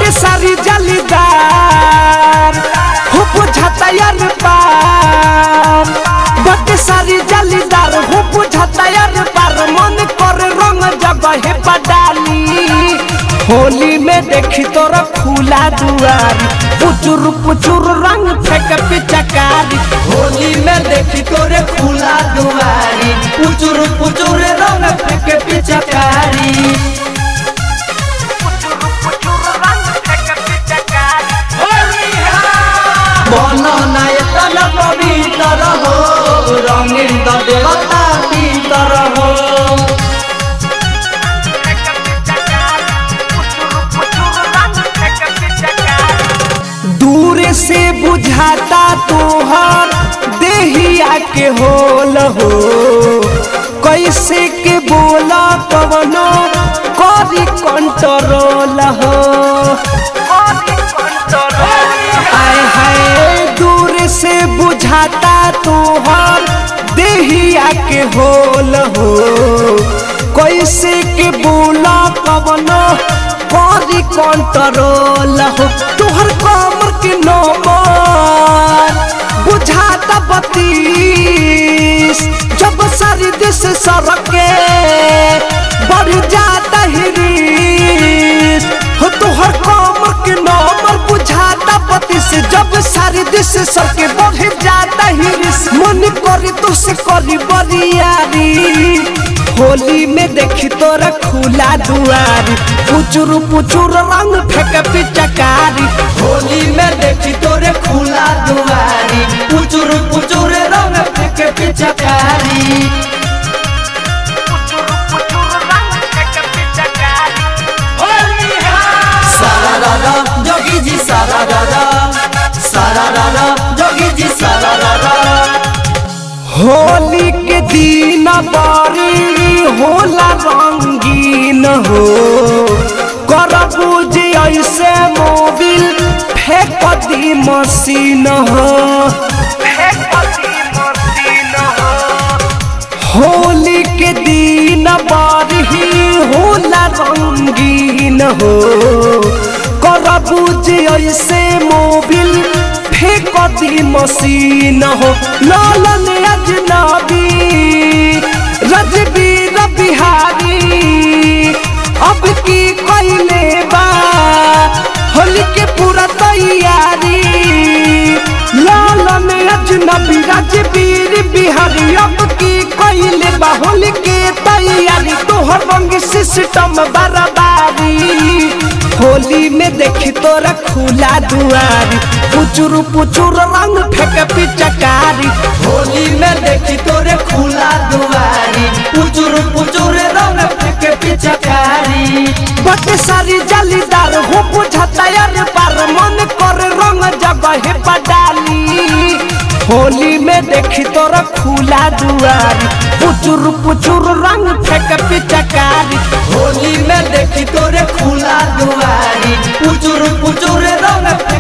बटे सारी जालीदार हो बुझाता यार पार बटे सारी जालीदार हो बुझाता यार पार मन कर रंग जगह पडाली होली में देखी तोरा खुला दुआरी पुचुर पुचुर रंग फेंक पिचकारी होली में देखी तोरे खुला दुआरी पुचुर पुचुर रंग फेंके पिचकारी मन नायतन पवित्र हो रंगीन द देवता भीतर हो दूर से बुझाता तोहर देहिया के होल हो कैसे के बोला कवनो करी कंट्रोल हो आय हाय दूर से बुझाता तोहर देहिया के होल हो कैसे के बोला कवनो करी कंट्रोल हो तोहर कमर के नंबर बुझाता बत्तीस जब सारी दिस सरके बढ़ जाता हिरीस हो तोहर कमर के नंबर बुझाता बत्तीस जब सारी दिस सरके बढ़ जाता हिरीस मन करी तो से करी बरियारी होली में देखी तोरा खुला दुआरी पुचुर पुचुर रंग फेंक पिचकारी होली में देखी तोरे खुला दुआरी पुचुर पुचुर रंग फेंके पिचकारी सारा रारा जोगी जी सारा रारा सारा रारा जोगी जी सारा रारा होली के दिन बारी होला रंगीन हो करबू जे ऐसे मोबिल फेंक दी मशीन हो होली के दिन बारी होला रंगीन हो करबू जे ऐसे मोबिल फेंक दी मशीन हो लालन अजनबी रजबीर बिहारी अब की कैले बा होली के पूरा तैयारी लालन अजनबी रजबीर बिहारी अब की कैले बा होली के तैयारी तोहर रंग सिस्टम बराबारी होली में देखी तोरा खुला दुआरी पुचुर पुचुर रंग फेंक पिचकारी होली में देखी तोरे खुला दुआरी पुचुर पुचुर रंग फेंके पिचकारी बटे सारी जालीदार हो बुझाता यार पार मन कर रंग जगह पडाली होली में देखी तोरा खुला दुआरी पुचुर पुचुर रंग फेंक पिचकारी होली में देखी तोरे खुला दुआरी पुचुर पुचुर रंग